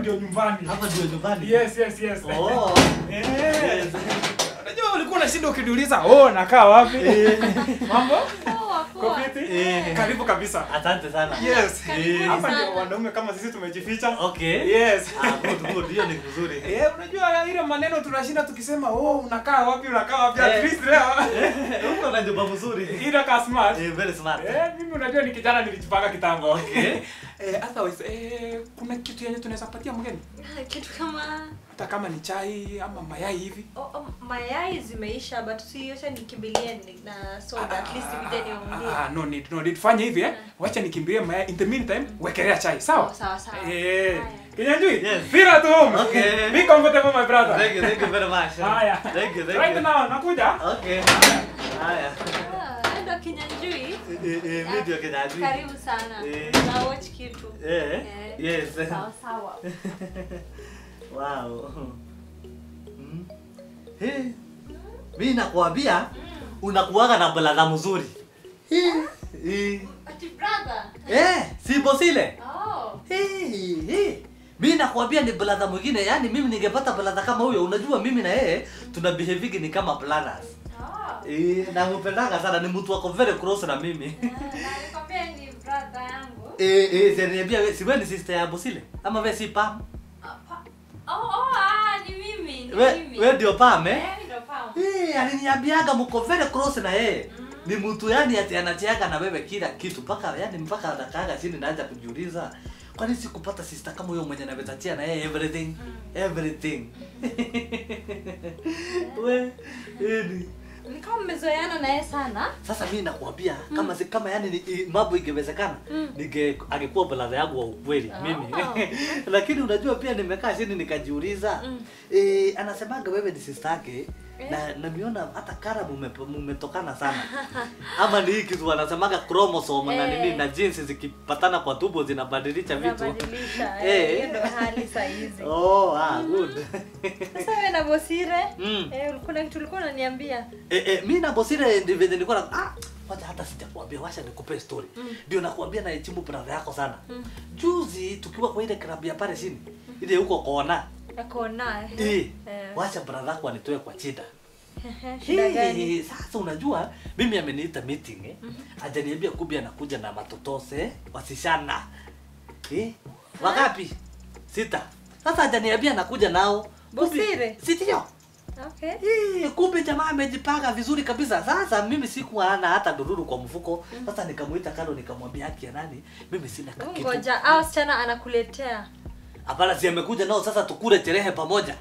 ndio nyumbani. Hapa ndio nyumbani. Yes, yes, yes. Oh. Eh. Yes. Unajua ulikuwa unashinda ukiniuliza, "Oh, nakaa wapi?" Mambo? Poa, poa. Kwa fiti? Eh. Karibu kabisa. Asante sana. Yes. Karibuni Hapa sana. ndio wanaume kama sisi tumejificha. Okay. Yes. Ah, good, good. Hiyo ni vizuri. Eh, unajua ile maneno tunashinda tukisema, "Oh, unakaa wapi? Unakaa wapi?" At Eh. least leo. Uko na nyumba mzuri. Ila ka smart. Eh, very smart. Eh, mimi unajua ni kijana nilijipanga kitambo. Okay. Eh, otherwise, eh, kuna kitu yenye tunaweza patia mgeni? Kitu kama Hata kama ni chai ama mayai hivi. oh, oh, mayai zimeisha but si acha nikimbilie ni- na soda at least nije niongee. Ah, no need, no need. Fanya hivi eh. Wacha nikimbilie mayai. In the meantime, wekelea chai. Sawa? Oh, sawa sawa. Eh. Haya. Kinyanjui? Yes. Feel at home. Okay. Be comfortable my brother. Thank you, thank you very much. Haya. Thank you, thank Right you. now, nakuja. Okay. Haya. Ah, ndo Kinyanjui. Eh, eh, mimi ndio kinajui. Karibu sana. Eh. Na watch kitu. Eh. Eh. Yes. Sawa sawa. Wow. Mm. Hey. Mimi nakwambia unakuwaga na balada mzuri. Eh. Eh. Ati brother. Eh, si bosile. Oh. Hey, hey. Mimi nakwambia ni brother mwingine, yani mimi ningepata brother kama huyo, unajua mimi na yeye tuna behaving ni kama brothers. Oh. Eh, na mpendanga sana ni mtu wako very close na mimi. Na nikwambia ni brother yangu. Eh, eh, siniambia wewe si wewe ni sister ya Bosile ama wewe si Pam? Apa. Oh, oh, ah, ni mimi, ni We- mimi. we ndio Pam, eh? Eh, mimi ndio Pam. Eh, aliniambiaga mko very close na yeye. Ni mtu yani ati anacheaga na wewe kila kitu mpaka yani mpaka anakaaga chini naanza kujiuliza kwani sikupata sister kama huyo mwenye anaweza chia na yeye everything everything. we yani Ni kama mmezoeana na yeye sana. sasa mimi nakwambia kama si kama yani ni- i- mambo ingewezekana ninge angekuwa brother yangu wa ukweli Oh. mimi lakini unajua pia nimekaa chini nikajiuliza Mm. eh, anasemaga wewe ni sister yake Eh. na namiona hata kara mume- mumetokana sana ama ni hii kitu wanasemaga chromosome na Eh. nini na jinsi zikipatana kwa tumbo zinabadilisha vitu Unabadilisha. Eh. Eh, hiyo ndio hali saa hizi. oh ah good Sasa wewe na Bosire, Mm. eh, ulikuwa na kitu ulikuwa unaniambia. Eh, eh, mi na Bosire ndivyo nilikuwa na ah, wacha hata sijakwambia, wacha nikupe story. Ndio nakwambia na heshimu brother yako sana. Juzi tukiwa kwa ile klabu ya pale chini, ile huko kona. Yako na. Eh, Eh. wacha brother yako anitoe kwa shida. Shida gani? Hey, sasa unajua mimi ameniita meeting eh. Ajaniambia kubi anakuja na matotose wasishana. Eh? Wangapi? Sita. Sasa ajaniambia anakuja nao. Kubi- Bosire? Si ndio? Okay. Eh, kumbe jamaa amejipanga vizuri kabisa. Sasa mimi sikuwa na hata dururu kwa mfuko. Sasa nikamuita kando nikamwambia haki ya nani? Mimi sina kitu. Ngoja, au sichana anakuletea. Hapana, si amekuja nao sasa tukule sherehe pamoja.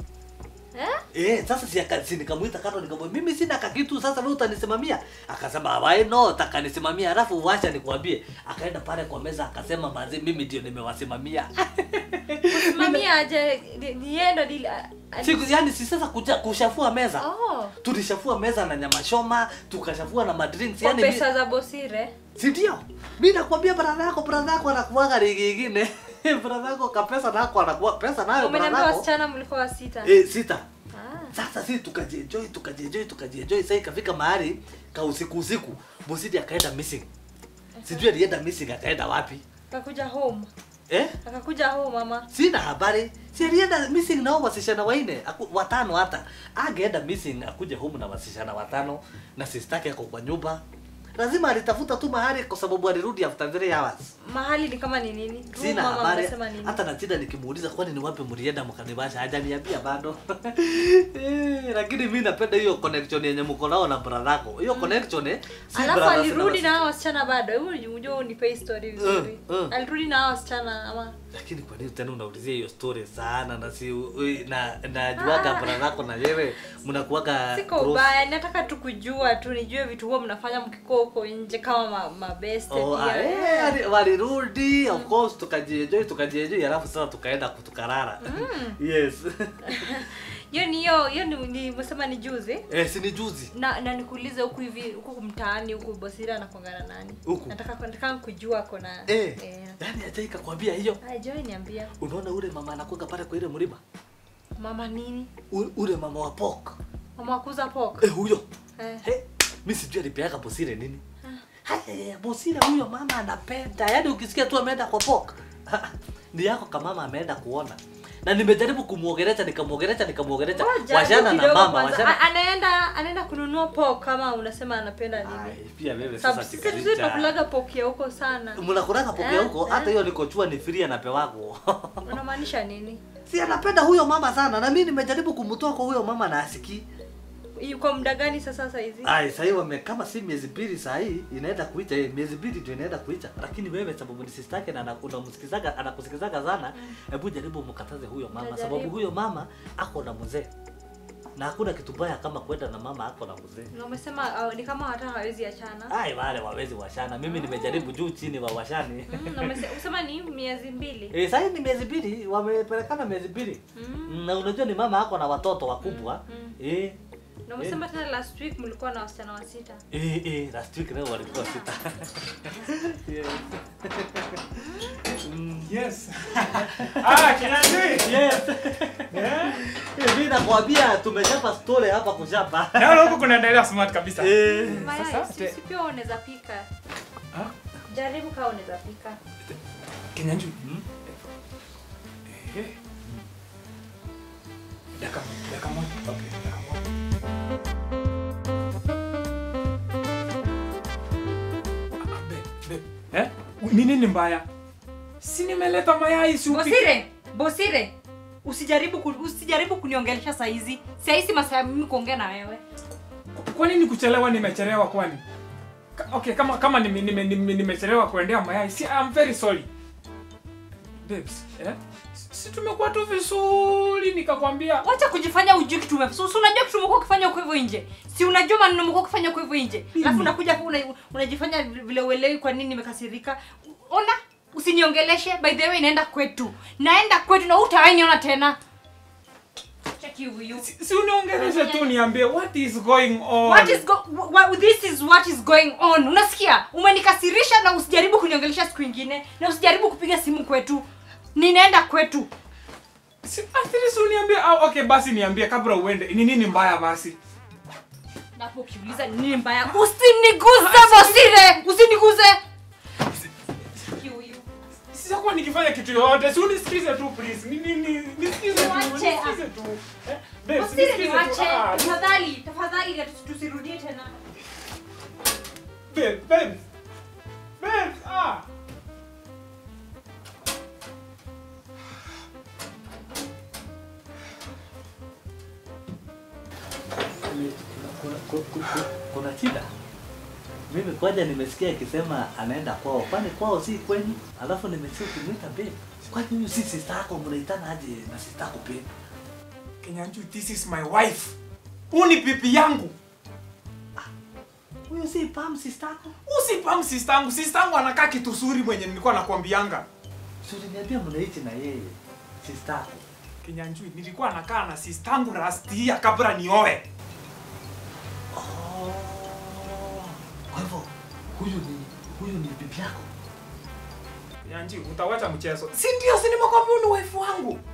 Eh? Eh, sasa si, aka- si nikamuita kando nikamwambia mimi sina kakitu sasa wewe utanisimamia. Akasema why no, takanisimamia alafu wacha nikwambie. Akaenda pale kwa meza akasema manzi mimi ndio nimewasimamia. Mamia aje ni- ni yeye ndo dili. a- ali- Siku yani si sasa kuja kushafua meza. Oh. Tulishafua meza na nyama choma, tukashafua na madrinks Kwa yani mi- pesa za Bosire. si ndio? Mimi nakwambia brother yako brother yako anakuwaga ligi ingine. brother yako kapesa nako anakuwa pesa nayo brother Umeniambia yako. wasichana mlikuwa sita. Eh, sita. Ah. Sasa sisi tukajienjoy tukajienjoy tukajienjoy sasa ikafika mahali ka usiku usiku Bosidi akaenda missing. Sijui alienda missing akaenda wapi. Akakuja home. Eh? Akakuja home mama. Sina habari. Si alienda missing na hao wasishana waine, aku, watano hata. Angeenda missing akuje home na wasishana watano na sister yake ako kwa nyumba. Lazima alitafuta tu mahali kwa sababu alirudi after 3 hours. Mahali ni kama ni nini? Room Sina mama habari amesema nini? hata na shida nikimuuliza kwani ni wapi mlienda mkanibasha hajaniambia bado eh, lakini mi napenda hiyo connection yenye mko nao na brother yako hiyo connection eh, si Alafu brothers alirudi wasi- na hao wasichana bado. Hebu unajua unipe story vizuri. Uh, uh. Alirudi na hao wasichana ama lakini kwa nini tena unaulizia hiyo story sana na si ui- na najuaga Ah. brother yako na wewe mnakuaga siko close. ubaya, nataka tu kujua tu nijue vitu huwa mnafanya mkikuwa huko nje kama ma, mabeste Oh, ah, pia. eh, wali- walirudi of course tukajienjoy tukajienjoy alafu sasa tukaenda tukarara yes Hiyo ni hiyo hiyo ni ni- umesema ni juzi. eh, si ni juzi Na na nikuulize huku hivi huku mtaani huku Bosira anakuangana nani? Huku? Nataka nataka kujua ako na eh, yani ajaika kwambia hiyo Ah, Joy niambia. unaona ule mama anakuanga pale kwa ile mlima Mama nini? U- ule mama wa pork Mama wakuza pork. eh, huyo Eh. He, mi sijui alipeaga Bosire nini. Haya, Bosire huyo mama anapenda, yaani ukisikia tu ameenda kwa pork. ni yako kamama ameenda kuona na nimejaribu kumuogeresha nikamuogeresha nikamuogeresha Ngoja, washana na kidogo mama kwanza. washana A- anaenda anaenda kununua pork kama unasema anapenda Ai, nini pia wewe Sababu sasa sisi chikaricha. sisi tunakulaga pork ya huko sana mnakulaka poke Eh, huko eh. hata hiyo nikochua ni free anapewako unamaanisha nini si anapenda huyo mama sana na mimi nimejaribu kumtoa kwa huyo mama na asikii yuko muda gani sasa sasa hizi ai sahii wame kama si miezi mbili sahii inaenda kuicha eh, miezi mbili ndio inaenda kuicha lakini wewe sababu ni sister yake na ana- unamsikizaga anakusikizaga sana hebu jaribu mkataze huyo mama Nitajaribu. sababu huyo mama ako na mzee na hakuna kitu baya kama kwenda na mama ako na mzee na umesema uh, ni kama hata hawezi achana ai wale wawezi washana mimi nimejaribu juu chini wa washani Mm, na umese- usema ni miezi mbili Eh, sahii ni miezi mbili wamepelekana miezi mbili Mm. na unajua ni mama ako na watoto wakubwa Mm. eh na umesema tena last week mlikuwa na wasichana wa sita Eh, eh, last week leo walikuwa sita. yes. Mm, Yes. ah, Kinyanjui. yes. Eh? Eh, Mimi nakwambia tumechapa story hapa kuchapa. Naona huko kunaendelea smart kabisa. Eh. Mayai, Sasa, si- te- si pia unaweza pika Ah, jaribu kaa unaweza pika Kinyanjui. Hmm? Eh. Dakika moja, dakika moja. Okay, dakika moja. Ah, ah, babe, babe. Eh? Ni nini mbaya? Si nimeleta mayai si upike. Bosire, Bosire, usijaribu ku, usijaribu kuniongelesha saa hizi. Saa hizi masaa ya mimi kuongea na wewe. Kwa nini kuchelewa nimechelewa kwani? Ka- Okay, kama kama nime- nime- nime- nimechelewa kuendea mayai, si I'm very sorry. Babes, eh? Si- Si tumekuwa tu vizuri nikakwambia. Wacha kujifanya ujui kitu ume. Si si unajua kitu umekuwa ukifanya huko hivyo nje. Si unajua maneno umekuwa ukifanya huko hivyo nje. Alafu unakuja hapo una, unajifanya vile uelewi kwa nini nimekasirika. Ona, usiniongeleshe. By the way naenda kwetu. Naenda kwetu na utawahi niona tena. Cheki huyu. Si, si uniongeleshe tu niambie what is going on. What is go what, this is what is going on. Unasikia? Umenikasirisha na usijaribu kuniongelesha siku ingine na usijaribu kupiga simu kwetu. Ninaenda kwetu. Si, at least uniambie ah, okay basi niambie kabla uende. Ni nini mbaya basi? Napo ukiuliza ni nini mbaya, usiniguze Bosire, usiniguze. Huyu. Sijakuwa nikifanya kitu yoyote. Si unisikize tu please. Ni nini? Nisikize tu. Niwache, ah. Nisikize tu. Eh? Babes, Bosire nisikize tu. niwache, Ah, tafadhali, tafadhali na tusi- tusirudie tena. Babe, babe. Babe, ah. Kuna, kuna, kuna, kuna shida. Mimi kwanza nimesikia akisema anaenda kwao. Kwani kwao si kwenyu? Alafu nimesikia ukimwita babe. Kwani huyu si sister yako mnaitana aje na sister yako babe? Kinyanjui, this is my wife. Huu ni pipi yangu. Huyu si Pam sister yako? Usipam sister yangu. Sister yangu anakaa kitu suri mwenye nilikuwa nakwambianga. Si uliniambia mnaishi na yeye sister yako. Kinyanjui, nilikuwa nakaa na sister yangu last year kabla nioe. Oh. Kwa hivyo huyu ni huyu ni bibi yako. Kinyanjui, utawacha mchezo. Si ndio, si nimekwambia huyu ni wife wangu.